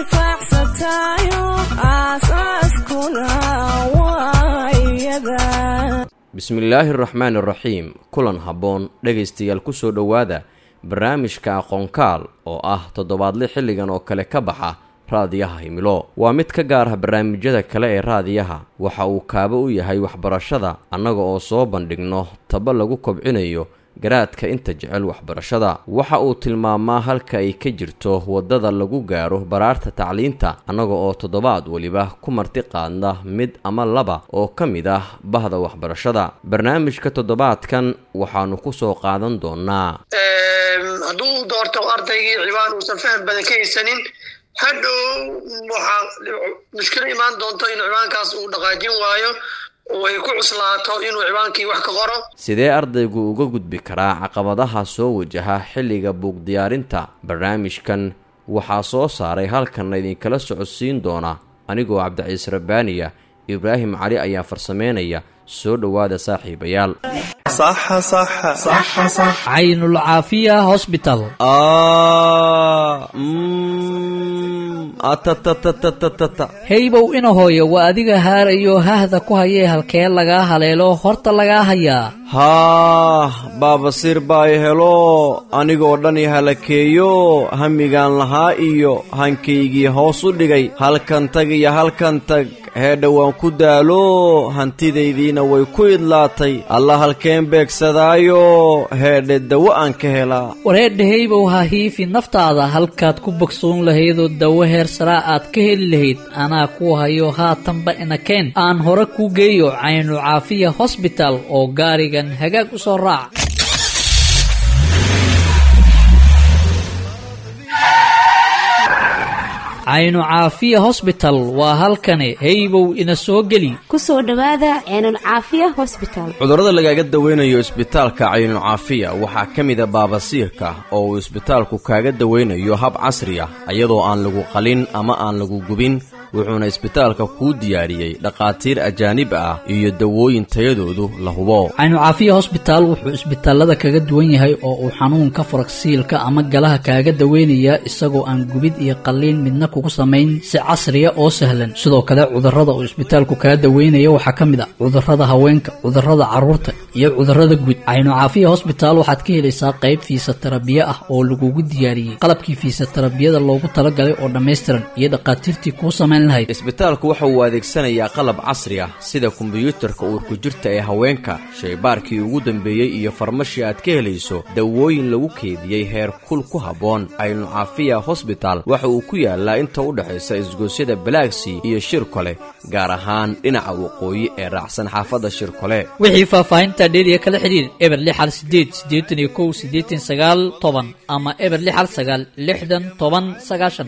anfacsatayo aasaaskuna waa iyada bismillaahi araxmaan iraxiim kulan habboon dhegaystayaal ku soo dhowaada barnaamijka aqoonkaal oo ah toddobaadle xilligan oo kale ka baxa raadiyaha himilo waa mid ka gaar ah barnaamijyada kale ee raadiyaha waxa uu kaabo u yahay waxbarashada annaga oo soo bandhigno taba lagu kobcinayo garaadka inta jecel waxbarashada waxa uu tilmaamaa halka ay ka jirto waddada lagu gaaro baraarta tacliinta annaga oo toddobaad weliba ku marti qaadna mid ama laba oo ka mid ah bahda waxbarashada barnaamijka toddobaadkan waxaanu ku soo qaadan doonaa hadduu doorto ardaygii cibaan uusan faham badan ka haysanin hadhow waxaa mushkilo imaan doonto in cibaankaas uu dhaqaajin waayo oo ay ku cuslaato inuu cibaankii wax ka qoro sidee ardaygu uga gudbi karaa caqabadaha soo wajaha xilliga buug diyaarinta barnaamijkan waxaa soo saaray halkanna idinkala socodsiin doona anigoo cabdiciise rabbaaniya ibraahim cali ayaa farsameynaya soo dhowaada saaxiibayaal caynul caafiya hosbital heybow ina hooyo waa adiga haarayo hahda ku hayee halkee lagaa haleelo horta lagaa hayaa haah baabasiir baa i helo anigoo dhan i halakeeyo hamigaan lahaa iyo hankaygii hoos u dhigay halkan tag iyo halkan tag heedha waan ku daalo hantidaydiina way ku idlaatay alla halkeen beegsadaayo heedhe dawo aan ka helaa wareedha heybow ha hiifi naftaada halkaad ku bogsoon lahaydoo dawo heer saraa aad ka heli lahayd anaa ku hayo haatanba inakeen aan hore kuu geeyo caynu caafiya hosbital oo gaarigan hagaag u soo raac caynu caafiya hosbital waa halkani heybow ina soo geli ku soo dhowaada ceenul caafiya hosbital cudurrada lagaaga dawaynayo isbitaalka caynucaafiya waxaa ka mida baabasiirka oo uu isbitaalku kaaga dawaynayo hab casri ah iyadoo aan lagu qalin ama aan lagu gubin wuxuuna isbitaalka kuu diyaariyey dhakhaatiir ajaanib ah iyo dawooyin tayadoodu la hubo caynu caafiya hosbitaal wuxuu isbitaalada kaga duwan yahay oo uu xanuunka faragsiilka ama galaha kaaga daweynayaa isagoo aan gubid iyo qalliin midna kugu samayn si casriya oo sahlan sidoo kale cudurrada uu isbitaalku kaga daweynaya waxaa ka mid ah cudurrada haweenka cudurrada carruurta iyo cudurrada guud caynu caafiya hosbitaal waxaad ka helaysaa qayb fiisatarabiye ah oo lagugu diyaariyey qalabkii fiisatarabiyada loogu talagalay oo dhammaystiran iyo dhakhaatiirtii kuu samayn isbitaalku waxa uu adeegsanayaa qalab casri ah sida kombiyuutarka uurku jirta ee haweenka shaybaarkii ugu dambeeyey iyo farmashii aad ka helayso dawooyin lagu keediyey heer kul ku habboon caynu caafiya hosbital waxa uu ku yaalaa inta u dhexaysa isgoosyada balaagsii iyo shirkole gaar ahaan dhinaca waqooyi ee raacsan xaafadda shirkole wixii faahfaahinta dheeriya kala xidhiir eber lixal sideed siddeetan iyo kow siddeetan sagaal toban ama eber lixal sagaal lixdan toban sagaashan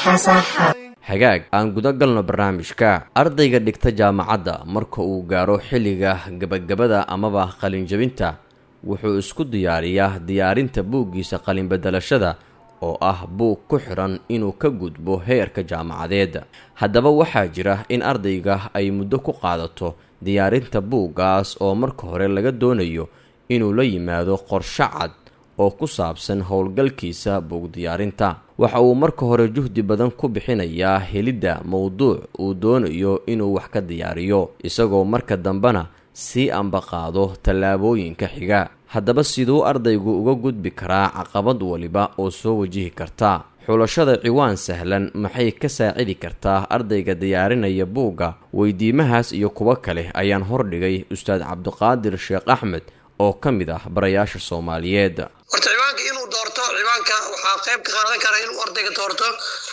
hagaag aan guda galno barnaamijka ardayga dhigta jaamacadda marka uu gaaro xilliga gebagabada amaba qalinjabinta wuxuu isku diyaariyaa diyaarinta buuggiisa qalinbedelashada oo ah buug ku xidhan inuu ka gudbo heerka jaamacadeed haddaba waxaa jira in ardayga ay muddo ku qaadato diyaarinta buuggaas oo marka hore laga doonayo inuu la yimaado qorsho cad oo ku saabsan howlgalkiisa buug diyaarinta waxa uu marka hore juhdi badan ku bixinayaa helidda mowduuc uu doonayo inuu wax ka diyaariyo isagoo marka dambena sii ambaqaado tallaabooyinka xiga haddaba siduu ardaygu uga gudbi karaa caqabad waliba oo soo wajihi karta xulashada ciwaan sahlan maxay ka saacidi kartaa ardayga diyaarinaya buugga weydiimahaas iyo kuwo kale ayaan hordhigay ustaad cabdiqaadir sheekh axmed oo ka mid ah barayaasha soomaaliyeed horta ciwaanka inuu doorto ciwaanka waxaa qayb ka qaadan kara inuu ardayga doorto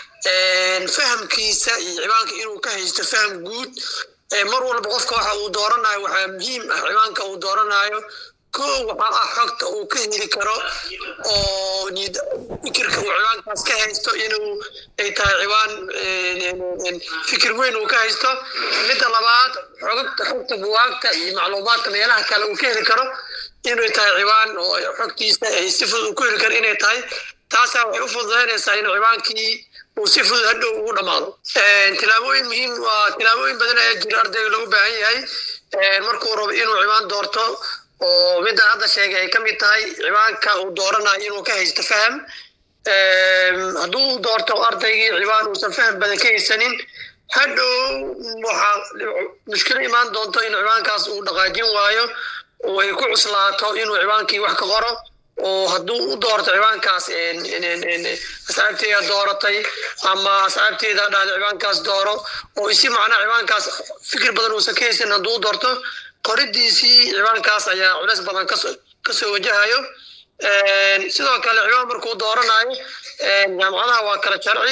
fahamkiisa iyo ciwaanka inuu ka haysto faham guud mar walba qofka waxa uu dooranayo waxaa muhiim ah ciwaanka uu dooranayo ko waxaa ah xogta uu ka heli karo oo fikirka uu ciwaankaas ka haysto inuu ay tahay ciwaan fikir weyn uu ka haysto midda labaad xogta xogta buwaagta iyo macluumaadka meelaha kale uu ka heli karo inay tahay ciwaan oo xogtiisa ay si fudud uu ku heli karo inay tahay taasaa waxay u fududaynaysaa in ciwaankii uu si fudud hadhow ugu dhammaado tilaabooyin muhiim waa tilaabooyin badan ayaa jira ardayga lagu baahan yahay markuu rabo inuu ciwaan doorto oo midaan hadda sheegay ay ka mid tahay ciwaanka uu dooranayo inuu ka haysto faham hadduu doorto ardaygii ciwaan uusan faham badan ka haysanin hadhow waxaa mushkilo imaan doonto in ciwaankaas uu dhaqaajin waayo oo ay ku cuslaato inuu ciwaankii wax ka qoro oo hadduu u doorto ciwaankaas asxaabteeda dooratay ama asxaabteeda dhahda ciwaankaas dooro oo isi macnaa ciwaankaas fikir badan uusan ka haysan hadduu u doorto qoridiisii ciwaankaas ayaa culeys badan kasoo wajahayo sidoo kale ciwaan markuu dooranayo jaamacadaha waa kala sharci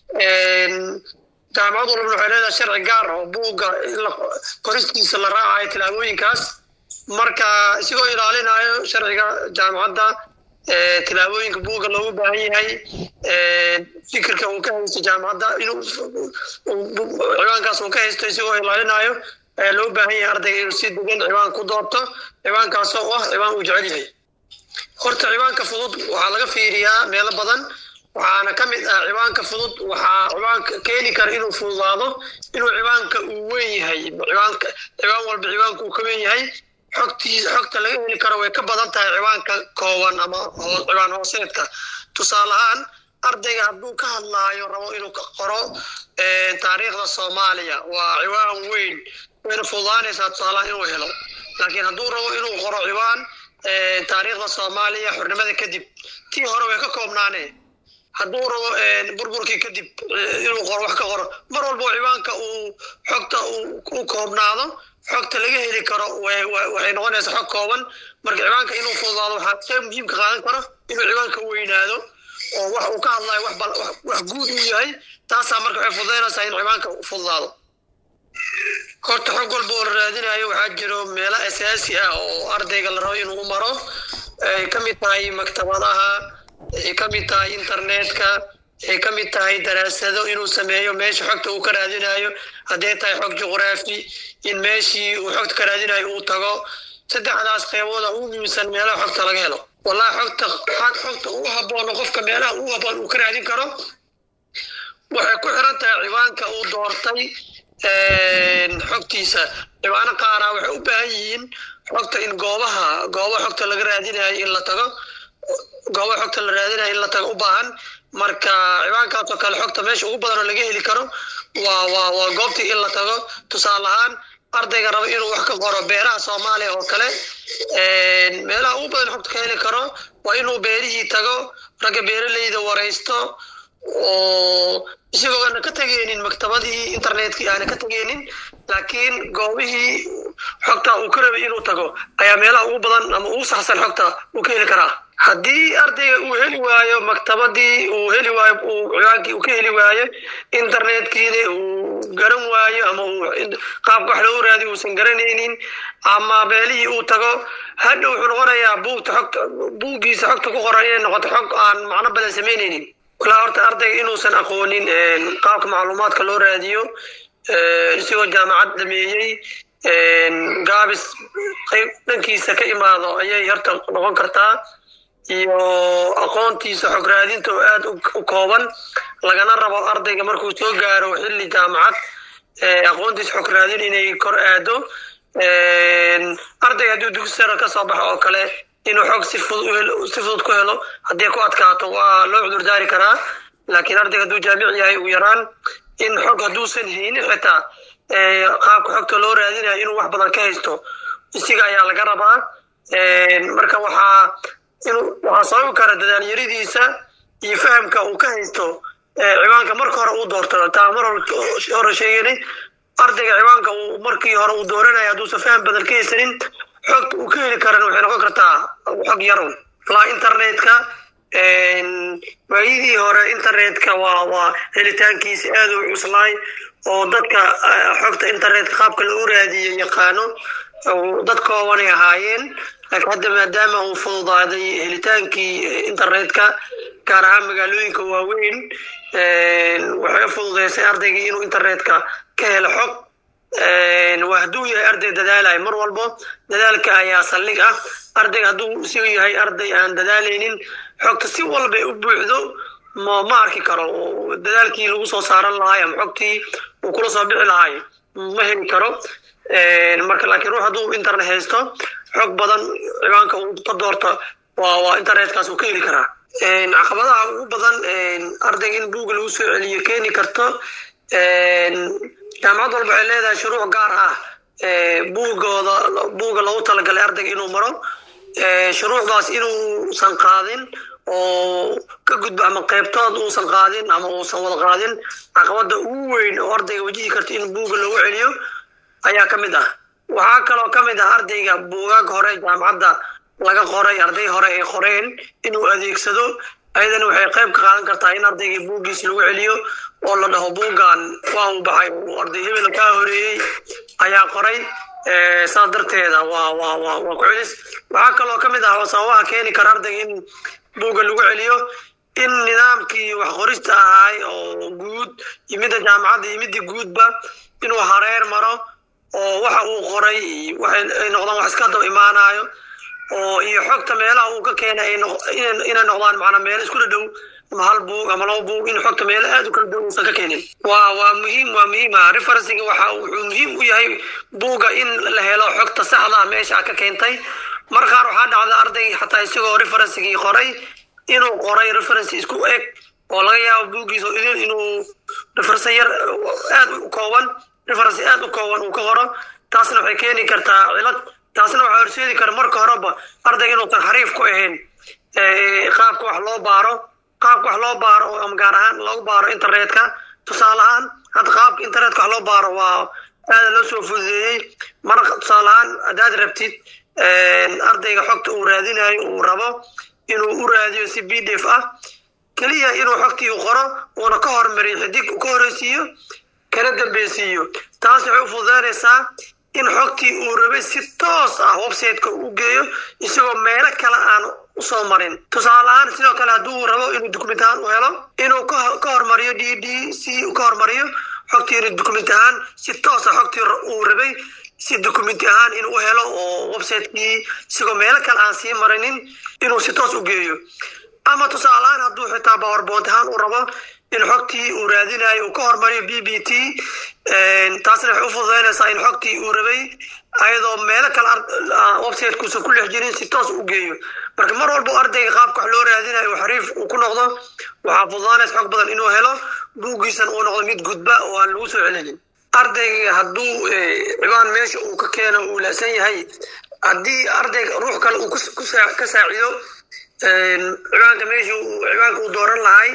jaamacad walbana waxay leedahay sharci gaar oo buugga qoristiisa la raacayo tilaabooyinkaas marka isigoo ilaalinayo sharciga jaamacadda tilaabooyinka buugga loogu baahan yahay fikirka uu ka haysto jaamacadda inuu ciwaankaas uu ka haysto isagoo ilaalinayo ayaa loo baahan yahay ardayga inuu si degan ciwaan ku doorto ciwaankaas oo ah ciwaan uu jecel yahay horta ciwaanka fudud waxaa laga fiiriyaa meelo badan waxaana ka mid ah ciwaanka fudud waxaa ciwaanka keeni kara inuu fududaado inuu ciwaanka uu weyn yahay ciwaanka ciwaan walba ciwaanka uu ka weyn yahay xogtii xogta laga heli karo way ka badan tahay ciwaanka kooban ama ciwaan hooseedka tusaale ahaan ardayga hadduu ka hadlaayo rabo inuu qoro taariikhda soomaaliya waa ciwaan weyn wayna fududaanaysaa tusaalahaan inuu helo laakiin hadduu rabo inuu qoro ciwaan taariikhda soomaaliya xornimada kadib tii hore way ka koobnaanee hadduu rabo burburkii kadib inuu qoro wax ka qoro mar walbo ciwaanka uu xogta u koobnaado xogta laga heli karo waxay noqonaysaa xog kooban marka ciwaanka inuu fududaado waxaa qeyb muhiimka qaadan karo inuu ciwaanka weynaado oo wax uu ka hadlayo wax guud uu yahay taasaa marka waxay fududaynaysaa in ciwaanka fududaado horta xog walba oo la raadinayo waxaa jiro meelo asaasi ah oo ardayga la rabo inuu u maro ay ka mid tahay maktabadaha ay ka mid tahay internetka ay ka mid tahay daraasado inuu sameeyo meesha xogta uu ka raadinayo hadday tahay xog juqraafi in meeshii uu xogta ka raadinayo uu tago saddexdaas qeybooda ugu muhiimsan meelaha xogta laga helo wallahi xogta xogta ugu haboono qofka meelaha ugu haboon uu ka raadin karo waxay ku xiran tahay ciwaanka uu doortay xogtiisa ciwaano qaara waxay u baahan yihiin xogta in goobaha gooba xogta laga raadinayo in la tago gooba xogta la raadinayo in la tago u baahan marka ciwaankaasoo kale xogta meesha ugu badan oo laga heli karo waa waa waa goobtii in la tago tusaale ahaan ardayga raba inuu wax ka qoro beeraha soomaaliya oo kale meelaha ugu badan xogta ka heli karo waa inuu beerihii tago ragga beeraleyda waraysto oo isagoo aana ka tegeenin maktabadii internetkii aana ka tegeenin laakiin goobihii xogta uu ka rabay inuu tago ayaa meelaha ugu badan ama ugu saxsan xogta uu ka heli karaa haddii ardayga uu heli waayo maktabadii uu heli waayo uu ciwaankii uu ka heli waayo internetkiina uu garan waayo ama uu qaabka wax loogu raadiyo uusan garanaynin ama meelihii uu tago hadha wuxuu noqonayaa buugta xogta buuggiisa xogta ku qoran inay noqoto xog aan macno badan samaynaynin walaa horta ardayga inuusan aqoonin qaabka macluumaadka loo raadiyo isagoo jaamacad dhameeyey gaabis qayb dhankiisa ka imaado ayay horta noqon kartaa iyo aqoontiisa xog raadinta oo aada u kooban lagana rabo ardayga markuu soo gaaro xilli jaamacad aqoontiisa xog raadin inay kor aado ardayga hadduu dugsi sare ka soo baxo oo kale inuu xog si fudud si fudud ku helo haddii ku adkaato waa loo cudurdaari karaa laakiin ardayga hadduu jaamic yahay ugu yaraan in xog hadduusan haynin xitaa qaabka xogta loo raadinayo inuu wax badan ka haysto isiga ayaa laga rabaa marka waxaa inuu waxaa sababi kara dadaalyaridiisa iyo fahamka uu ka haysto ciwaanka marka hore uu doorto taa mar hore sheeganay ardayga ciwaanka uu markii hore uu dooranaya hadduusan faham badan ka haysanin xogta uu ka heli karana waxay noqon kartaa xog yarun laa internetka waayidii hore internetka waa waa helitaankiisa aad u cuslaay oo dadka xogta internetka qaabka lagu raadiyo yaqaano dad koobanay ahaayeen laakiin hadda maadaama uu fududaaday helitaankii internetka gaar ahaan magaalooyinka waaweyn waxay fududeysay ardaygii inuu internetka ka helo xog waa hadduu yahay arday dadaalayo mar walbo dadaalka ayaa saldhig ah ardayga hadduu isigu yahay arday aan dadaalaynin xogta si walba u buuxdo ma ma arki karo dadaalkii lagu soo saaran lahaay ama xogtii uu kula soo bixi lahaay ma heli karo marka laakiin ruux hadduu internet haysto xog badan ciwaanka uu ka doorto waa waa internetkaas uu ka heli karaa caqabadaha ugu badan ardayga in buugga lagu soo celiyo keeni karto jaamacad walba waxay leedahay shuruuc gaar ah buugooda buugga loogu talagalay ardayga inuu maro shuruucdaas inuusan qaadin oo ka gudbo ama qaybtood uusan qaadin ama uusan wada qaadin caqabada ugu weyn oo ardayga wajihi karta in buugga loogu celiyo ayaa ka mid ah waxaa kaloo ka mid ah ardayga buugaag hore jaamacadda laga qoray arday hore ay qoreen inuu adeegsado ayadana waxay qayb ka qaadan kartaa in ardayga buuggiis lagu celiyo oo la dhaho buuggan waa uu baxay uu arday hebel kaa horeeyey ayaa qoray saas darteeda waa waa waa waa ku celis waxaa kaloo ka mid ah oo sababaha keeni kara ardayga in buugga lagu celiyo in nidaamkii wax qorista ahay oo guud iyo midda jaamacadda iyo midda guudba inuu hareer maro oo waxa uu qoray waxay noqdaan wax iska daba imaanayo oo iyo xogta meelaha uu ka keenay inay noqdaan macnaa meelo isku dhadhow ama hal buug ama laba buug in xogta meelo aad u kala dhow uusan ka keenin waa waa muhiim waa muhiim ah referencing waxa wuxuu muhiim u yahay buugga in la helo xogta saxda ah meesha ka keentay mar qaar waxaa dhacda arday xataa isagoo referencigii qoray inuu qoray reference isku eg oo laga yaabo buuggiisa idin inuu reference yar aad u kooban reference aad u kooban uu ka qoro taasna waxay keeni kartaa cilad taasna waxaa horseedi kara marka horeba ardayga inuusan xariif ku ahayn qaabka wax loo baaro qaabka wax loo baaro ama gaar ahaan loogu baaro internetka tusaale ahaan hadda qaabka internetka wax loo baaro waa aada loo soo fududeeyey mar tusaale ahaan haddaad rabtid ardayga xogta uu raadinayo uu rabo inuu u raadiyo si b d f ah keliya inuu xogtii qoro uuna ka hormariyo xidig ka horeysiiyo kana dambeysiiyo taas waxay u fududeynaysaa in xogtii uu rabay si toos ah websiteka u geeyo isagoo meelo kale aan usoo marin tusaale ahaan sidoo kale hadduu rabo inuu document ahaan u helo inuu ka hormariyo d d c ka hormariyo xogtii inuu document ahaan si toos ah xogtii uu rabay si documenti ahaan inuu helo oo websitekii isagoo meelo kale aan sii marinin inuu si toos u geeyo ama tusaale ahaan hadduu xitaa powerboint ahaan u rabo in xogtii uu raadinayo uu ka hormariyo b b t taasna waxay u fududeynaysaa in xogtii uu rabay ayadoo meelo kale websitekuusan ku lex jirin si toos u geeyo marka mar walba ardayga qaabka wax loo raadinayo uu xariif uu ku noqdo waxaa fududaanaysa xog badan inuu helo buuggiisan uu noqdo mid gudba oo aan lagu soo celinin ardayga hadduu cibaan meesha uu ka keeno uu laasan yahay haddii ardayga ruux kale uu ka saacido cibaanka meesha cibaanka uu dooran lahay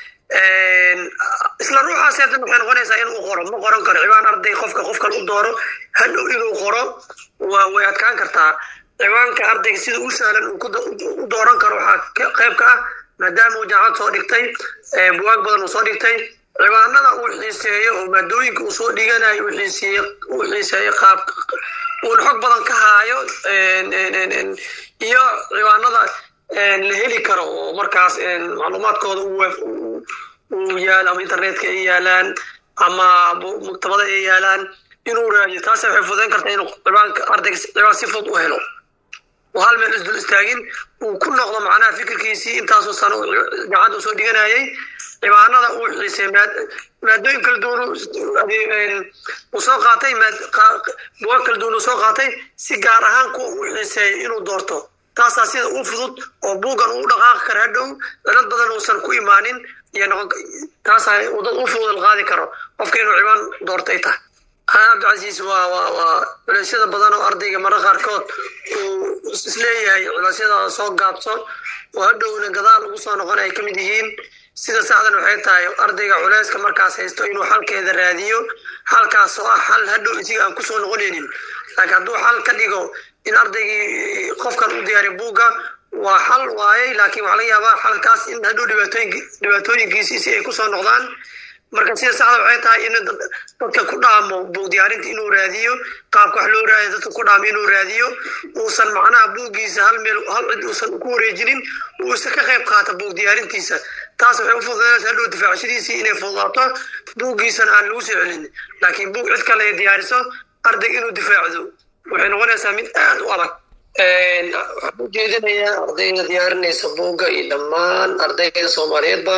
isla ruuxaas hadan waxay noqonaysaa inuu qoro ma qoran karo cibaan arday qofka qof kale u dooro hadhow inuu qoro waa way adkaan kartaa cibaanka ardayga sida u sahlan u dooran karo waxaa qayb ka ah maadaama uu jaamacad soo dhigtay buwaag badan uu soo dhigtay cibaanada uu xiiseeyo oo maadooyinka uu soo dhiganayo uu xiiseeyo qaab uuna xog badan ka haayo iyo cibaanada la heli karo oo markaas macluumaadkooda uu yaalo ama internetka ay yaalaan ama maktabada ay yaalaan inuu raadiyo taas waxay fudayn kartaa inuu cibaanka ardayga cibaan si fudud u helo oo hal meel isdul istaagin uu ku noqdo macnaha fikirkiisii intaasoo sano gacanta usoo dhiganayay cibaanada uu xiisay maadooyin kala duwan uu soo qaatay buwaag kala duwan uu soo qaatay si gaar ahaan kuwa uu xiiseeyo inuu doorto taasaa sida u fudud oo buuggan uu dhaqaaqi kara hadhow cilad badan uusan ku imaanin iyo noqon taasaa dad u fudud qaadi karo qofka inuu cibaan doortay tahay cabdicasiis waa waa waa culeysyada badan oo ardayga mara qaarkood uu isleeyahay culeysyada soo gaabso oo hadhowna gadaal ugu soo noqon ay ka mid yihiin sida saxdan waxay tahay ardayga culeyska markaas haysto inuu xalkeeda raadiyo xalkaas oo ah xal hadhow isiga aan kusoo noqonaynin laakiin hadduu xal ka dhigo in ardaygii qofkan u diyaariya buugga waa xal waayey laakiin waxaa laga yaabaa xalkaas in hadhow dhibaatooyinkiisi si ay kusoo noqdaan marka sida saxda waxay tahay in dadka ku dhaamo buug diyaarinta inuu raadiyo qaabka wax loo raadiyo dadka ku dhaamo inuu raadiyo uusan macnaha buuggiisa hal meel hal cid uusan ku wareejinin uusan ka qayb qaata buug diyaarintiisa taas waxay u fududaynaysa hadhow difaacashadiisii inay fududaato buuggiisana aan lagu soo celin laakiin buug cid kale ay diyaariso ardayga inuu difaacdo waxay noqonaysaa mid aad u adag waxaan u jeedinayaa ardayda diyaarinaysa buugga iyo dhammaan ardayda soomaaliyeedba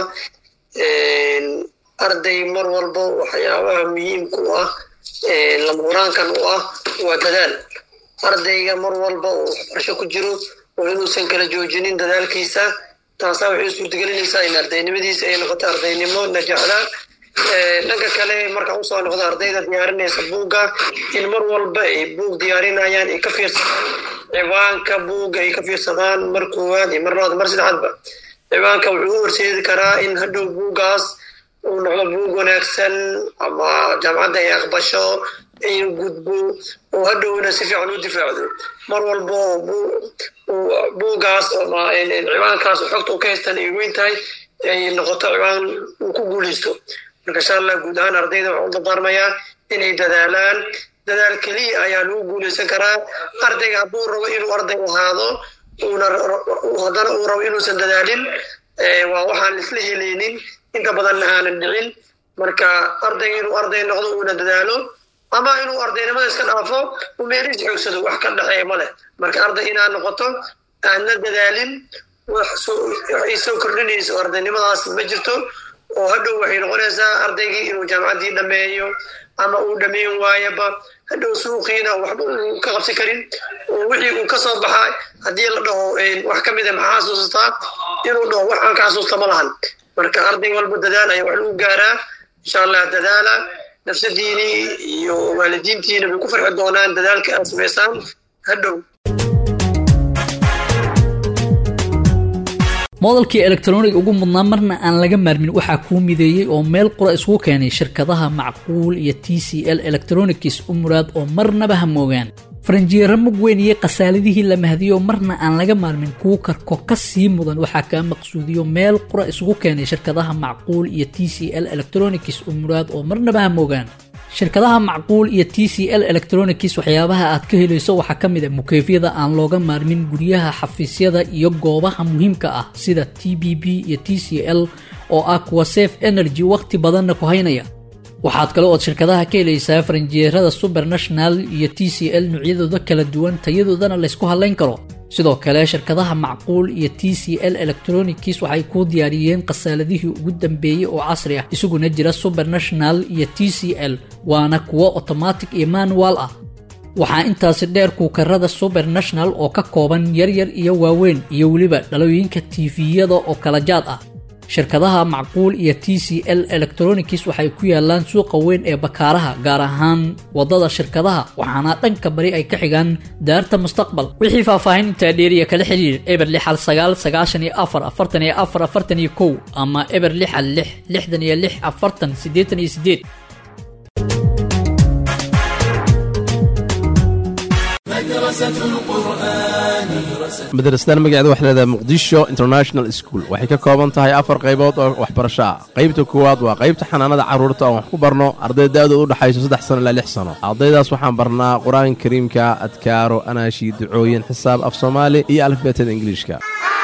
arday mar walba waxyaabaha muhiimka u ah lamuraankan u ah waa dadaal ardayga mar walba uu waxbarasho ku jiro oo inuusan kala joojinin dadaalkiisa taasaa waxay suurtagelinaysaa in ardaynimadiisa ay noqoto ardaynimo najaxda dhanka kale markaan usoo noqdo ardayda diyaarinaysa buugga in mar walba ay buug diyaarinayaan ay ka fiirsadaan ciwaanka buugga ay ka fiirsadaan mar koowaad iyo mar labaad mar saddexaadba ciwaanka wuxuu u horseedi karaa in hadhow buuggaas uu noqdo buug wanaagsan ama jaamacadda ay aqbasho ay gudbo oo hadhowna si fiican u difaacdo mar walba buuggaas ama ciwaankaas xogta u ka haystan ay weyn tahay ay noqoto ciwaan uu ku guuleysto marka insha allah guud ahaan ardayda waxaan u dardaarmayaa inay dadaalaan dadaal keliya ayaa lagu guuleysan karaa ardayga hadduu rabo inuu arday ahaado uuna haddana uu rabo inuusan dadaalin waa waxaan isla helaynin inta badanna aanan dhicin marka ardayga inuu arday noqdo uuna dadaalo ama inuu ardaynimada iska dhaafo uu meelihiis xoogsado wax ka dhexeeya ma leh marka arday inaad noqoto aadna dadaalin waxay soo kordhinayso ardaynimadaas ma jirto oo hadhow waxay noqonaysaa ardaygii inuu jaamacaddii dhameeyo ama uu dhameyn waayaba hadhow suuqiina waxba uu ka qabsan karin oo wixii uu ka soo baxaa haddii la dhaho wax ka mid a maxaa xasuustaa inuu dhaho wax aan ka xasuusta ma lahan marka arday walba dadaal ayaa wax lagu gaaraa insha allah dadaala nafsadiini iyo waalidiintiina bay ku farxi doonaan dadaalka aad samaysaan hadhow moodalkii elektroniga ugu mudnaa marna aan laga maarmin waxaa kuu mideeyey oo meel qura isku keenay shirkadaha macquul iyo t c l electronics u muraad oo marnaba ha moogaan faranjiyeero mug weyn iyo khasaaladihii la mahdiyo marna aan laga maarmin kuu karko ka sii mudan waxaa kaa maqsuudiyo meel qura isugu keenay shirkadaha macquul iyo t c l electronics u muraad oo marnaba ha moogaan shirkadaha macquul iyo t c l electronics waxyaabaha aad ka helayso waxaa ka mid a mukeefyada aan looga maarmin guryaha xafiisyada iyo goobaha muhiimka ah sida t b b iyo t c l oo ah kuwa safe energy wakhti badanna ku haynaya waxaad kale ood shirkadaha ka helaysaa faranjeerada subernational iyo t c l noocyadooda kala duwan tayadoodana laysku hadlayn karo sidoo kale shirkadaha macquul iyo t c l electronics waxay kuu diyaariyeen khasaaladihii ugu dambeeyey oo casri ah isaguna jira subernational iyo t c l waana kuwo automatic iyo manual ah waxaa intaasi dheer kuukarada subernational oo ka kooban yaryar iyo waaweyn iyo weliba dhalooyinka tifiyada oo kala jaad ah shirkadaha macquul iyo t c l electronics waxay ku yaalaan suuqa weyn ee bakaaraha gaar ahaan wadada shirkadaha waxaana dhanka bari ay ka xigaan daarta mustaqbal wixii faahfaahin intaa dheeriya kala xiriir eber lixal sagaal sagaashan iyo afar afartan iyo afar afartan iyo kow ama eber lixal lix lixdan iyo lix afartan siddeetan iyo siddeed madrasadan magaceeda waxay leedahay muqdisho international school waxay ka kooban tahay afar qaybood oo waxbarasho ah qaybta koowaad waa qaybta xanaanada carruurta oon wax ku barno arday da-dooda u dhexayso saddex sano ilaa lix sano ardaydaas waxaan barnaa qur-aanka kariimka adkaaro anaashi ducooyin xisaab af soomaali iyo alifbeetada ingiliishka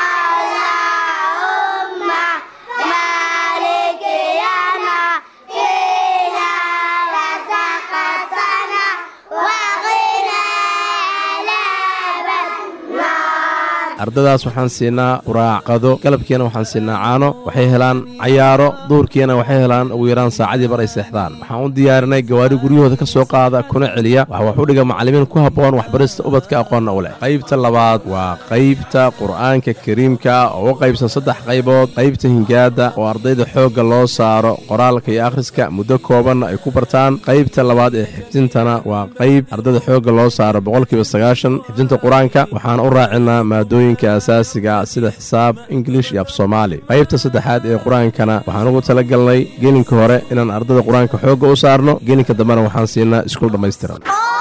ardadaas waxaan siinaa quraac qado galabkiina waxaan siinaa caano waxay helaan cayaaro duurkiina waxay helaan ugu yaraan saacadii bar ay seexdaan waxaan u diyaarinay gawaari guryahooda ka soo qaada kuna celiya waxa wax u dhiga macallimiin ku habboon waxbarista ubadka aqoonna u leh qaybta labaad waa qaybta qur'aanka kariimka oo u qaybsan saddex qaybood qaybta hingaada oo ardayda xoogga loo saaro qoraalka iyo akhriska muddo koobanna ay ku bartaan qaybta labaad ee xifdintana waa qayb ardayda xoogga loo saaro boqolkiiba sagaashan xifdinta qur-aanka waxaan u raacinaa maadooyin asaasiga sida xisaab ingilish iyo af soomaali qaybta saddexaad ee qur-aankana waxaan ugu tala galnay gelinka hore inaan ardada qur-aanka xoogga u saarno gelinka dambena waxaan siinaa iskuul dhammaystiran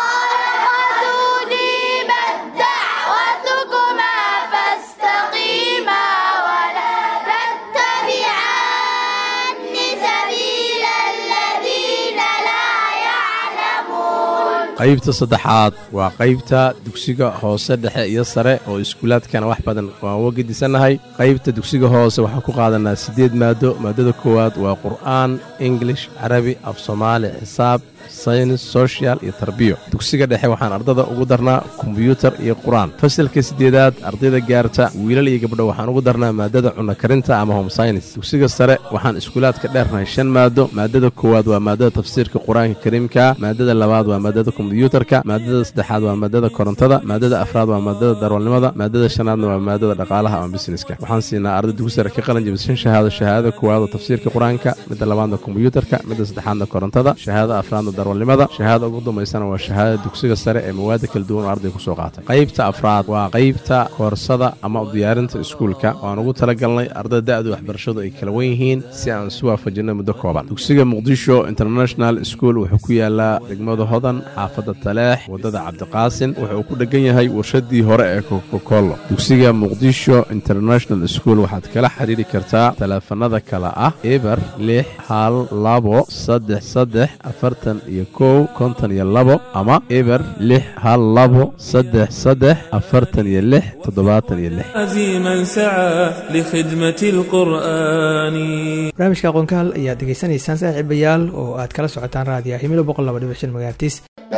qaybta saddexaad waa qaybta dugsiga hoose dhexe iyo sare oo iskuulaadkana wax badan waan uga gedisannahay qaybta dugsiga hoose waxaan ku qaadanaa siddeed maado maadada koowaad waa qur'aan ingilish carabi af soomaali xisaab saynis social iyo tarbiyo dugsiga dhexe waxaan ardada ugu darnaa kombiyuutar iyo qur-aan fasalka siddeedaad ardayda gaarta wiilal iyo gabdho waxaan ugu darnaa maadada cunno karinta ama home saynis dugsiga sare waxaan iskuulaadka dheernahay shan maado maadada koowaad waa maadada tafsiirka qur-aanka kariimka maadada labaad waa maadada kombiyuutarka maadada saddexaad waa maadada korontada maadada afraad waa maadada darwalnimada maadada shanaadna waa maadada dhaqaalaha ama busineska waxaan siinaa arday dugsi sare ka qalin jabisa shan shahaado shahaadada koowaad oo tafsiirka qur-aanka midda labaadna kombiyuutarka midda saddexaadna korontada shahaadada afraadna darwalnimada shahaadada ugu dambaysana waa shahaadada dugsiga sare ee mawaada kala duwan oo arday kusoo qaatay qaybta afraad waa qaybta koorsada ama u diyaarinta iskuulka waan ugu talagalnay ardada da-da waxbarashadu ay kala wen yihiin si aan isu waafajinay muddo kooban dugsiga muqdisho international school wuxuu ku yaalaa degmada hodan xaafadda taleex waddada cabdiqaasin wuxuu ku dhegan yahay warshadii hore ee kokokolo dugsiga muqdisho international school waxaad kala xiriiri kartaa taleefanada kale ah eber lix hal labo saddex saddex afartan iyo kow konton iyo labo ama eber lix hal labo saddex saddex afartan iyo lix toddobaatan iyo lix عزيما سعى لخدمة القرآن barnaamijka aqoonkaal ayaad degeysanaysaan saaxiibayaal oo aad kala socotaan raadiya himilo boqol laba dhibic shan magaartiis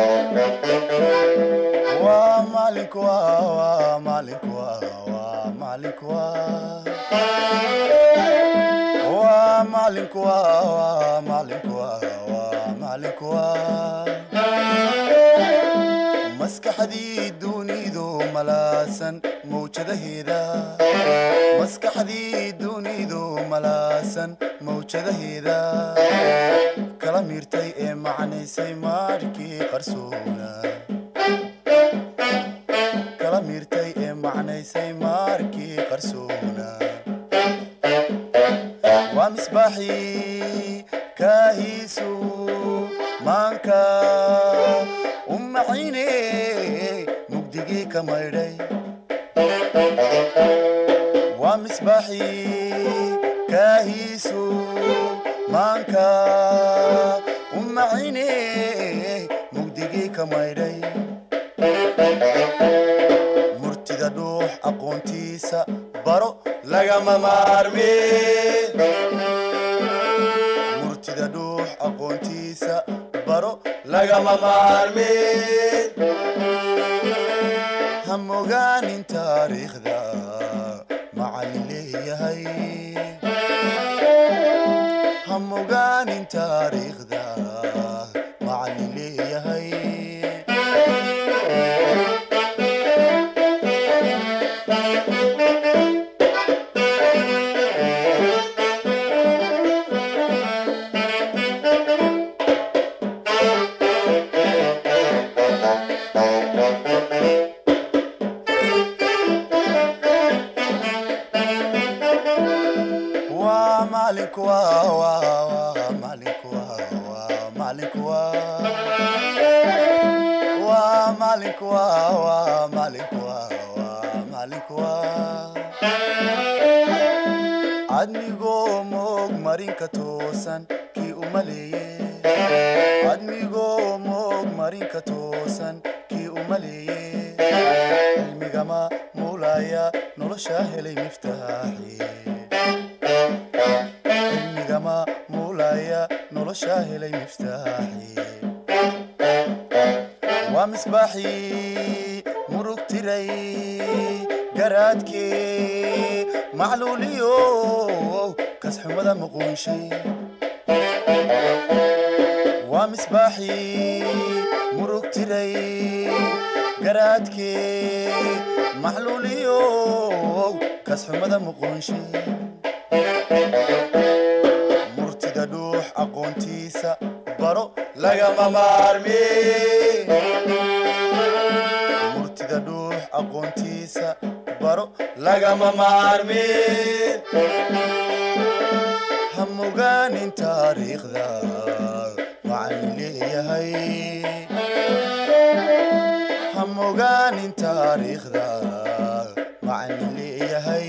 maskaxdii dunidu malaasan mawjadaheeda maskaxdii dunidu malaasan mawjadaheeda kala miirtay ee macnaysay maarkii qarsoona kala miirtay ee macnaysay maarkii qarsoona waa misbaaxii kaahiisu maanka u macine mugdigii ka maydhay waa misbaaxii kaahiisu maanka u macine mugdigii ka maydhay murtida dhuux aqoontiisa baro lagama maarme murtida dhuux aqoontiisa baro lagama maarme ha mogaanin taariikhda macallin leeyahay ha mogaanin taariikhda macallin leeyahay waa macalinku waa waa waa macalinku waa waa macalinku waa waa macalinku waa waa macalinku waa waa macalinku waa admigoo moog marinka toosan kii u maleeye admigoo moog marinka toosan kii u maleeye cilmigama muulaya nolosha helay miftaaxi cilmigama muulaya nolosha helay miftaaxi waa misbaaxii murug tiray garaadkii macluuliyo kasxumada muquunshay waa misbaaxii murug tiray garaadkii macluuliyo kasxumada muquunshay murtida dhuux aqoontiisa baro lagama maarme murtida dhuux aqoontiisa baro lagama maarme ha mogaanin taariikhda macallin leeyahay ha mogaanin taariikhda macallin leeyahay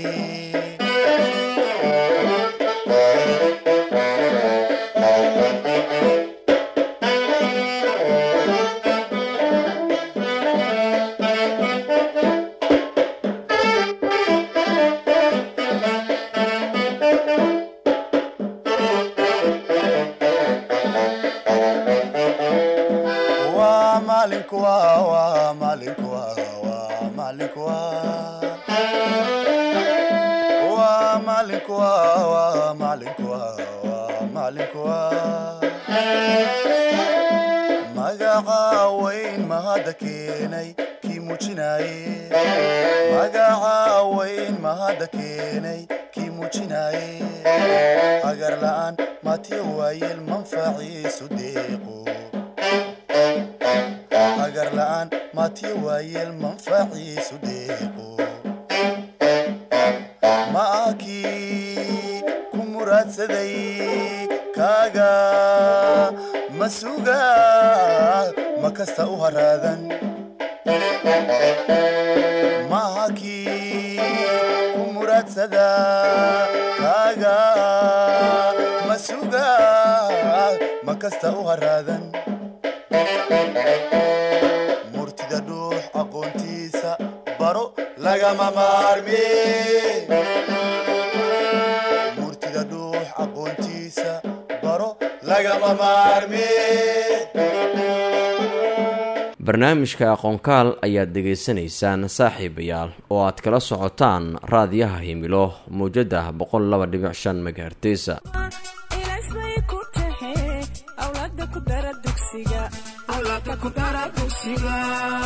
maalinku waa waa maalinku waa waa maalinku waa waa maalinku waa waa maalinku waa waa maalinku waa magaca weyn mahadda keenay kii muujinaye magaca weyn mahadda keenay kii muujinaye agar la'aan matiya waayeel manfaciisu deeqo agar la'aan matiya waayeel manfaciisu deeqo ma akii ku muraadsaday kaaga ma suga ma kasta u haraadan maaha kii ku muraadsada kaaga ma suga ma kasta u haraadan murtida dhuux aqoontiisa baro lagama maarmi murtida dhuux aqoontiisa baro lagama maarmi barnaamijka aqoonkaal ayaad dhegaysanaysaan saaxiibayaal oo aad kala socotaan raadiyaha himilo mawjada boqol laba dhibic shan megahertesa ilaasbay ku tahe awlaada ku dara dugsiga awlaada ku dara dugsiga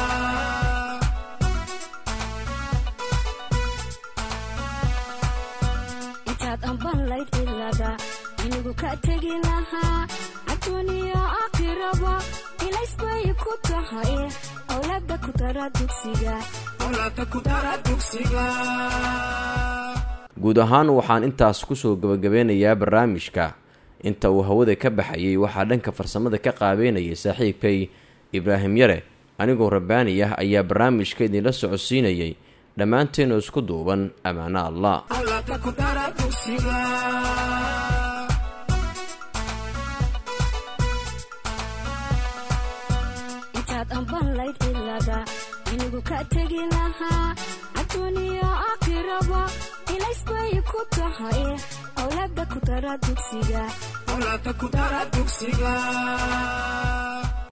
intaad amban layd cilada inigu ka tegi lahaa adduuniya aakhiraba ilaysbay ku tahay awlaada ku dara dugsiga awlaada ku dara dugsiga guud ahaan waxaan intaas kusoo gabagabeynayaa barnaamijka inta uu hawada ka baxayay waxaa dhanka farsamada ka qaabeynayay saaxiibkay ibraahim yare anigoo rabbaani ah ayaa barnaamijka idinla socodsiinayay dhammaanteenu isku duuban ammaano allah awlaada ku dara dugsiga intaad amban layd cilada inigu ka tegi lahaa adduuniya aakhiraba ilaysbay ku tahay awlaada ku dara dugsiga awlaada ku dara dugsiga